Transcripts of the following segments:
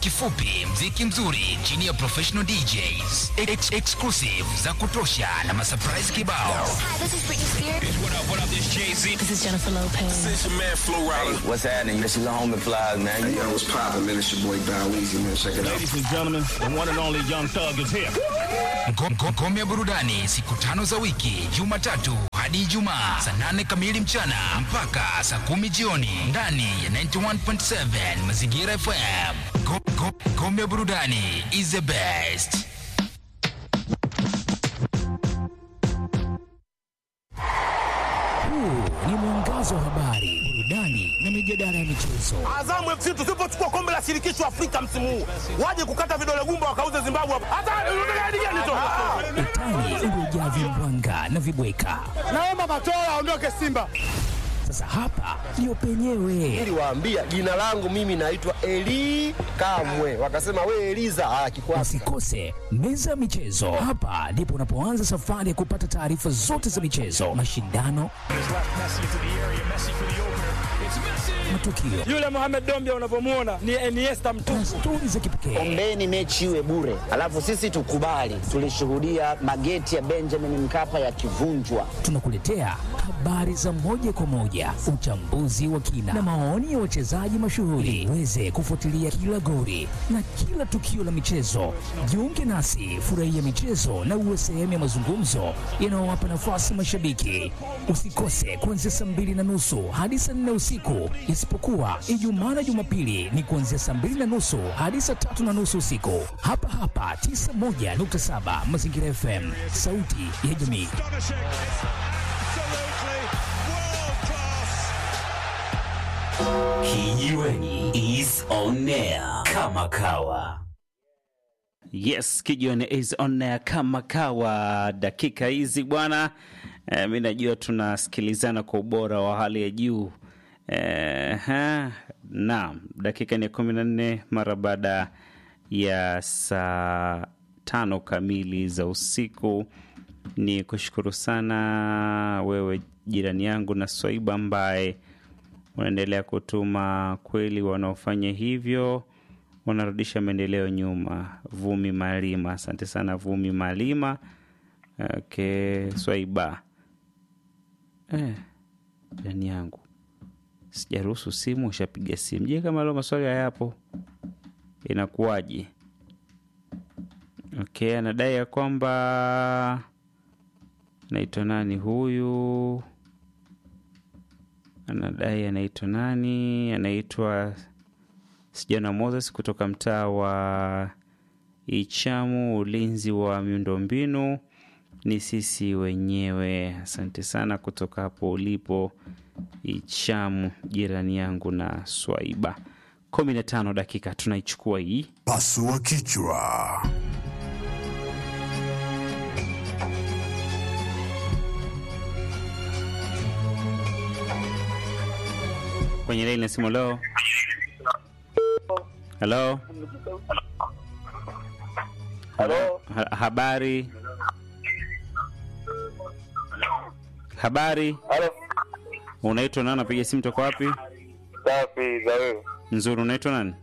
kifupi, mziki mzuri chini ya professional DJs, ex exclusive za kutosha na masurprise kibao. Hi, this is Britney Spears. What up, what up, this Jay-Z. This is Jennifer Lopez. This your man, Flo Rida. What's happening? This is the homie flies, man. Yo, what's poppin', man? It's your boy Bow Weezy, man. Check it out. Ladies and gentlemen, the one and only Young Thug is here. Ngo- ngo- Ngome ya burudani siku tano za wiki, Jumatatu hadi Ijumaa saa nane kamili mchana mpaka saa kumi jioni ndani ya 91.7 Mazingira FM. Ngo- ngo- Ngome ya burudani is the best. Huu ni mwangazo wa habari, burudani na mijadala ya michezo. Azamu FC tusipochukua kombe la shirikisho Afrika msimu huu, waje kukata vidole gumba wakauze Zimbabwe hapa. Hata unataka hadi gani tu? Utani uliojaa vimbwanga na vibweka. Naomba Matola aondoke Simba. Sasa hapa ndio penyewe. Niliwaambia jina langu mimi naitwa Eli Kamwe, wakasema we Eliza. Ah, kikwasi Usikose meza ya michezo. Hapa ndipo unapoanza safari ya kupata taarifa zote za michezo, mashindano, matukio Yule Mohamed Dombia unavyomuona ni Iniesta na mtupu. stori za kipekee. Ombeni mechi iwe bure, alafu sisi tukubali. Tulishuhudia mageti ya Benjamin Mkapa yakivunjwa. Tunakuletea habari za moja kwa moja, uchambuzi wa kina na maoni ya wachezaji mashuhuri, uweze kufuatilia kila goli na kila tukio la michezo. Jiunge nasi, furahia michezo na uwe sehemu ya mazungumzo yanayowapa nafasi mashabiki. Usikose kuanzia saa mbili na nusu hadi saa nne usiku, isipokuwa Ijumaa na Jumapili ni kuanzia saa mbili na nusu hadi saa tatu na nusu usiku, hapa hapa 91.7 Mazingira FM, sauti ya jamii. Kijiweni is on air kama kawa. Yes, Kijiweni is on air kama kawa. Dakika hizi bwana, eh, mi najua tunasikilizana kwa ubora wa hali ya juu eh, ha, naam, dakika ni kumi na nne mara baada ya saa tano kamili za usiku. Ni kushukuru sana wewe jirani yangu na Swaiba ambaye unaendelea kutuma kweli, wanaofanya hivyo wanarudisha maendeleo nyuma. Vumi Malima, asante sana Vumi Malima. Okay, Swaiba eh, jirani yangu sijaruhusu simu, ushapiga simu. Je, kama leo maswali hayapo inakuwaje? Okay, anadai ya kwamba naitwa nani huyu anadai anaitwa nani? Anaitwa Sijana Moses kutoka mtaa wa Ichamu, ulinzi wa miundombinu ni sisi wenyewe. Asante sana kutoka hapo ulipo Ichamu, jirani yangu na Swaiba. kumi na tano dakika tunaichukua hii Pasua kichwa. kwenye laini ya simu leo. Halo, Halo, ha habari habari, halo, unaitwa nani? Napiga simu toka wapi? safi za wewe. Nzuri, unaitwa nani?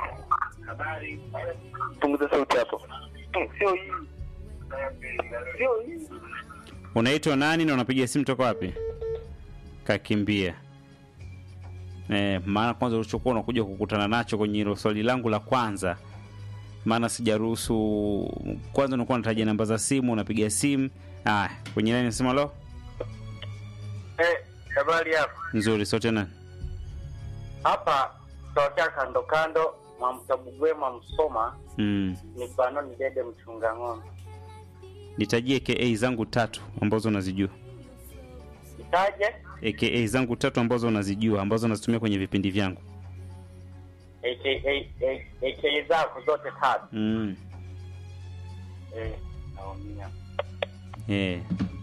Punguza sauti hapo. Sio hii, sio hii. Unaitwa nani na unapiga simu toka wapi? Kakimbia. Eh, maana kwanza ulichokuwa unakuja kukutana nacho kwenye hilo swali langu la kwanza, maana sijaruhusu. Kwanza unakuwa unataja namba za simu, unapiga simu. Ah, kwenye nani nasema lo, Eh, habari hapo. nzuri, sote nani? Hapa tokea kando kando mwa Mtabugwema Msoma Mm. ni Banoni Dede mchunga ng'ombe. Nitajie AKA zangu tatu ambazo unazijua. Itaje? AKA zangu tatu ambazo unazijua ambazo nazitumia kwenye vipindi vyangu. AKA AKA zako zote tatu. Mm. Eh, naumia. Eh.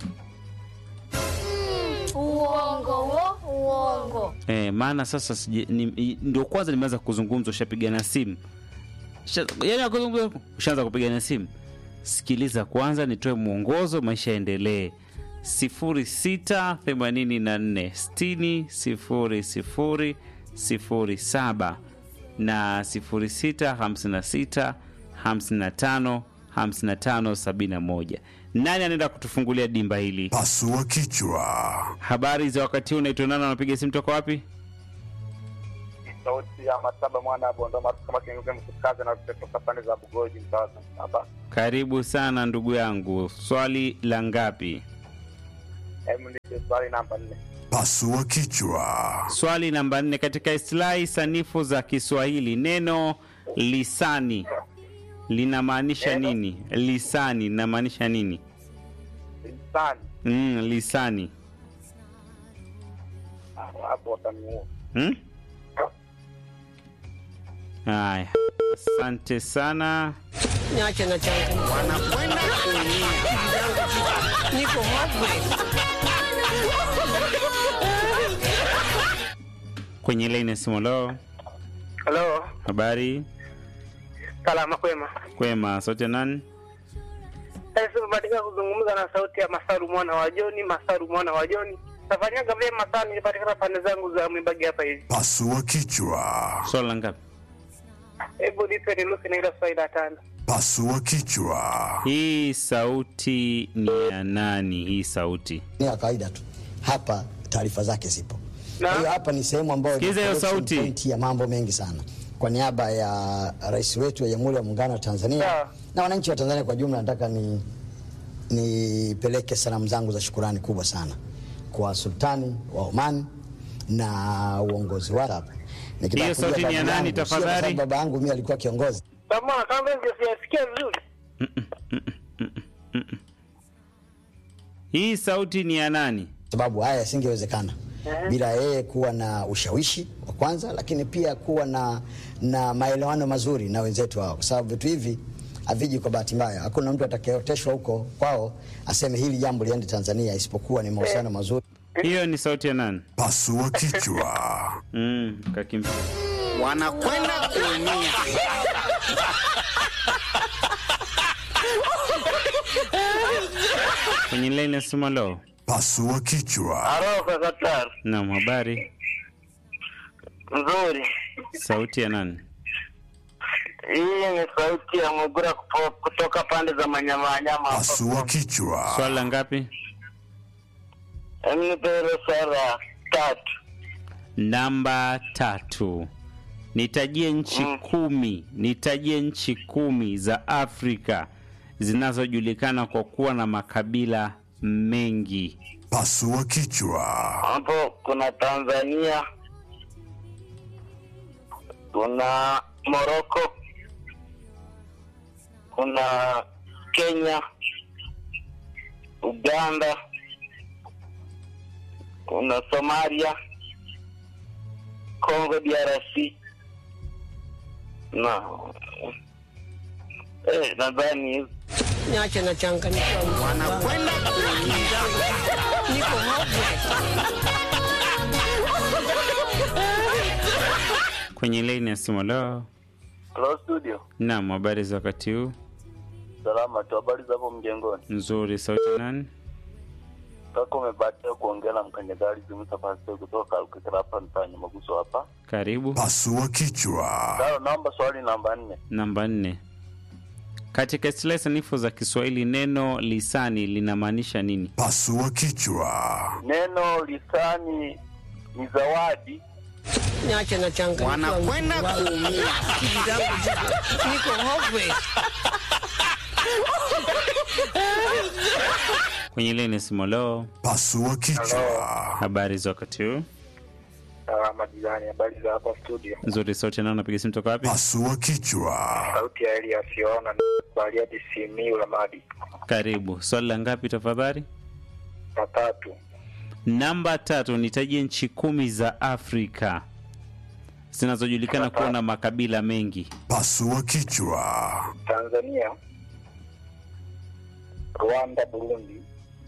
Uongo wo, uongo. Eh, maana sasa sije- ni- i- ndio kwanza nimeanza kuzungumza, ushapigana simu Usha- yaani ya kuzungumza, ushaanza kupigana simu. Sikiliza kwanza, nitoe mwongozo, maisha yaendelee. sifuri sita themanini na nne sitini sifuri sifuri sifuri saba na 0656 55 55 71. Nani anaenda kutufungulia dimba hili? Pasua kichwa. Habari za wakati huu, unaitwa nani? Unapiga simu toka wapi? sauti ya Mataba mwana wa Bondo maarufu kama Kengeze Mkukazi na kutoka pande za Bugoji mtaani hapa. Karibu sana ndugu yangu, swali la ngapi? Hebu nipe swali namba nne. Pasua kichwa. Swali namba nne. Katika istilahi sanifu za Kiswahili, neno lisani linamaanisha nini? Lisani linamaanisha nini? Lisani Mm, lisani hapo wataniua. Hmm? Haya, asante sana. Niache na changu. Wanakwenda kuumia. Niko hopeless. Kwenye laini ya simu leo, Halo, habari salama kwema. kwema, sauti ya nani? Sasa tumebahatika kuzungumza na sauti ya Masaru mwana wa Joni, Masaru mwana wa Joni. Nafanyaga vyema sana, nilipatikana pande zangu za Mwibagi hapa hivi. Pasua kichwa. Swali la ngapi? Hebu nipe nilusi na ile swali la tano. Pasua kichwa. Hii sauti ni ya nani? Hii sauti ni ya kawaida tu. Hapa taarifa zake zipo. Na? Kwa hiyo hapa ni sehemu ambayo Sikiza hiyo collection sauti. point ya mambo mengi sana. Kwa niaba ya rais wetu wa Jamhuri ya Muungano wa Tanzania Sawa. na wananchi wa Tanzania kwa jumla, nataka ni nipeleke salamu zangu za shukurani kubwa sana kwa sultani wa Oman na uongozi wake hapa. Nikitaka Hiyo kujua sauti ni ya babu nani yangu, sio kwa tafadhali? sababu Baba yangu mimi alikuwa kiongozi. Kama kama hivi siyasikia vizuri. hii sauti ni ya nani? sababu haya yasingewezekana bila yeye kuwa na ushawishi wa kwanza, lakini pia kuwa na, na maelewano mazuri na wenzetu hao, kwa sababu vitu hivi haviji kwa bahati mbaya. Hakuna mtu atakayeoteshwa huko kwao aseme hili jambo liende Tanzania, isipokuwa ni mahusiano mazuri. Hiyo ni sauti ya nani? Pasua kichwa. Mm, kakimbia. Wanakwenda kuumia. Kwenye laini ya simu leo, Pasua kichwa. Halo kaka naam, habari, Nzuri. sauti ya nani? Hii ni sauti ya Mugura kupo- kutoka pande za Manyamanyama. Pasua kichwa. Swali la ngapi? Mnipele sara tatu. Namba tatu. Nitajie nchi kumi, nitajie nchi kumi za Afrika zinazojulikana kwa kuwa na makabila mengi. Pasua kichwa. Hapo kuna Tanzania, kuna Moroko, kuna Kenya, Uganda, kuna Somalia, Congo DRC na eh, nadhani Niache na changanyikiwa. Wanakwenda kuumia. Niko hopeless. Kwenye laini ya simu leo, Hello studio. naam, habari za wakati huu? Salama tu, habari za hapo mjengoni? Nzuri, sauti ya nani? Kaka umebahatika kuongea na mkanyagari Jumuisa Pastor kutoka Ukekera hapa mtaani Maguso hapa. Karibu. Pasua kichwa. Sawa, naomba swali namba nne. Namba nne. Katika istilahi sanifu za Kiswahili neno lisani linamaanisha nini? Pasua kichwa. Neno lisani ni zawadi. Niache na changanyikiwa. Wanakwenda kuumia. Akili zangu ziko- Niko hopeless. Kwenye leni simolo, Pasua kichwa. habari za wakati huu? Salama jirani, habari za hapa studio. Nzuri, sauti nao napiga simu toka wapi? Pasua kichwa. Sauti ya Elias Yona Bariadi Simiu Lamadi. Karibu. Swali la ngapi tafadhali? Na tatu. Namba tatu, nitajie nchi kumi za Afrika zinazojulikana kuwa na makabila mengi. Pasua kichwa. Tanzania, Rwanda, Burundi,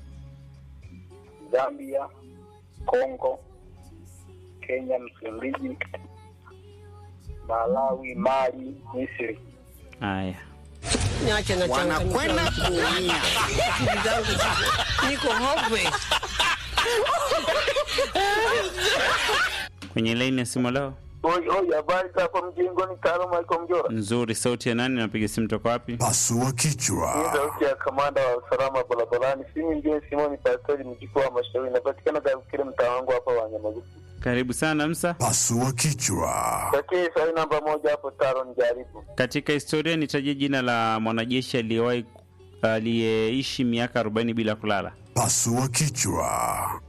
Zambia, Kongo, Kenya, Msumbiji, Malawi, Mali, Misri. Haya, Niache na changanyikiwa. Wanakwenda kuumia. Akili zangu ziko- Niko hopeless. kwenye laini ya simu leo, Oi, oi, habari za hapo mjengoni, Taro Michael Mjora. Nzuri, sauti ya nani? Napiga simu toka wapi? Pasua Hii kichwa. sauti ya kamanda wa usalama barabarani, si mwingine Simoni Pastori mjukuu wa Mashauri, inapatikana kile mtaa wangu hapa wa Nyamagufu. Karibu sana Msa. Pasua kichwa. Pekee swali namba moja hapo, Taro, nijaribu. Katika historia nitajie jina la mwanajeshi aliyewahi aliyeishi miaka 40 bila kulala. Pasua kichwa.